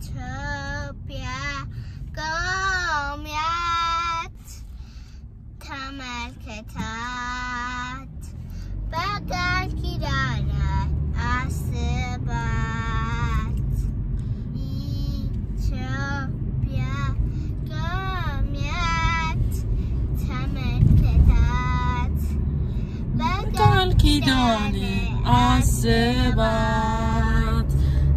ኢትዮጵያ ጎብኛት ተመልከታት በቃል ኪዳን አስባት ኢትዮጵያ ጎብኛት ተመልከታት ቃል ኪዳን አስባት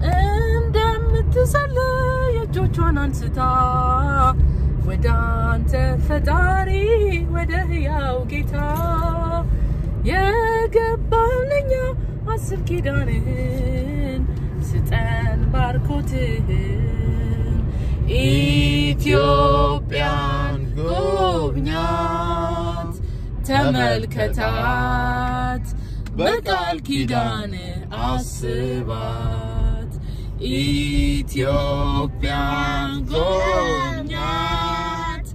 እንደምትጸልይ እጆቿን አንስታ ወደ አንተ ፈጣሪ ወደ ሕያው ጌታ የገባልኛ አስብ ኪዳንህን ስጠን ባርኮትህን ኢትዮጵያን ጎብኛት ተመልከታት በቃል ኪዳን አስባት ኢትዮጵያን ጎብኛት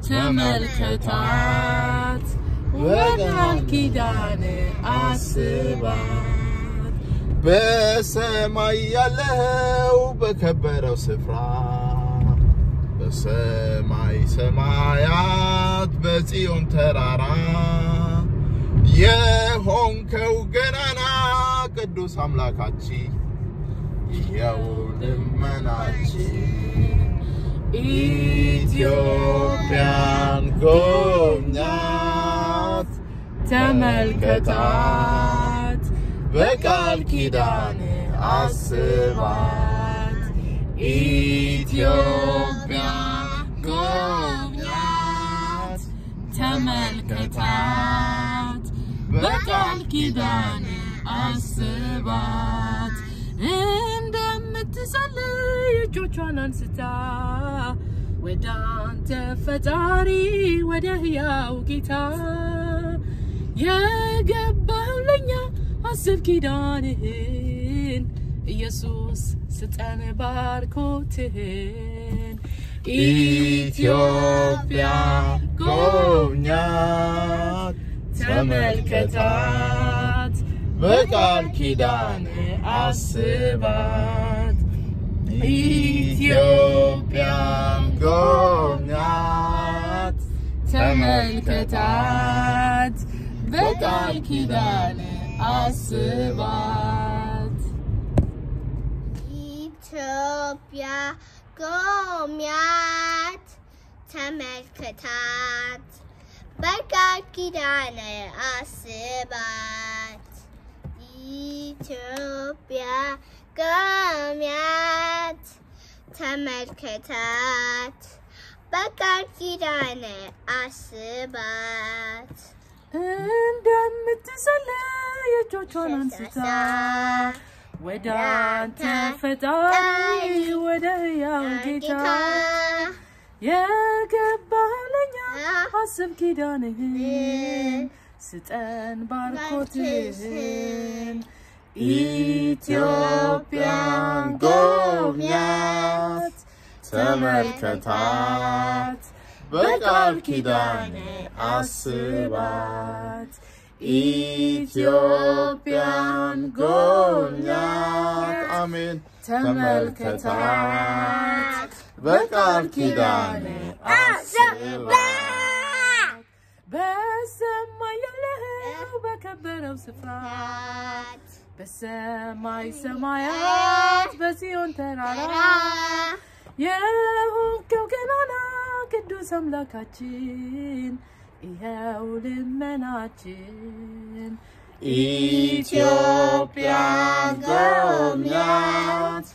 ተመልከታት በቃል ኪዳን አስባት በሰማይ ያለው በከበረው ስፍራ በሰማይ ሰማያት በጽዮን ተራራ የሆንከው ገናና ቅዱስ አምላካችን ይኸው ልመናችን ኢትዮጵያን ጎብኛት ተመልከታት በቃል ኪዳን አስባት ኢትዮጵያ ጎብኛት ተመልከታት በቃል ኪዳን አስባት እንደምትጸልይ እጆቿን አንስታ ወደ አንተ ፈጣሪ ወደ ሕያው ጌታ የገባው ለኛ አስብ ኪዳንህን ኢየሱስ ስጠን ባርኮትህን ኢትዮጵያ ጎብኛት ተመልከታት በቃል ኪዳን አስባት ኢትዮጵያን ጎብኛት ተመልከታት በቃል ኪዳን አስባት ኢትዮጵያ ጎብኛት ተመልከታት በቃል ኪዳን አስባት ኢትዮጵያ ጎብኛት ተመልከታት በቃል ኪዳን አስባት እንደምትጸልይ እጆቿን አንስታ ወደ አንተ ፈጣሪ ወደ ሕያው ጌታ የገባለኛ አስብ ኪዳንህን ስጠን ባርኮትህን ኢትዮጵያን ጎብኛት ተመልከታት በቃል ኪዳን አስባት ኢትዮጵያን ጎብኛት አሜን ተመልከታት በቃል ኪዳን አስባት በሰማይ ያለኸው በከበረው ስፍራ በሰማይ ሰማያት በጽዮን ተራራ የሆንከው ገናና ቅዱስ አምላካችን ይኸው ልመናችን ኢትዮጵያን ጎብኛት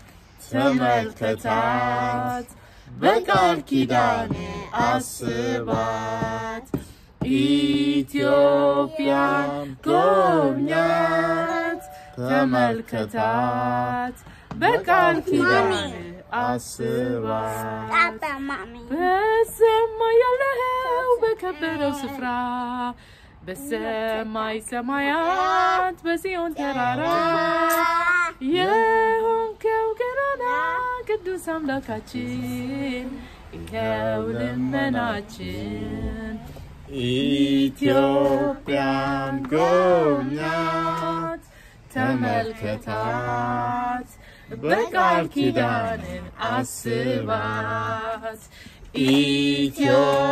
ተመልከታት በቃል ኪዳን አስባት ኢትዮጵያን ጎብኛት ተመልከታት በቃል ኪዳን አስባት በሰማይ ያለኸው በከበረው ስፍራ በሰማይ ሰማያት በጽዮን ተራራ የሆንከው ገናና ቅዱስ አምላካችን ይኸው ልመናችን ኢትዮጵያን ጎብኛት ተመልከታት በቃል ኪዳን አስባት ኢትዮጵያ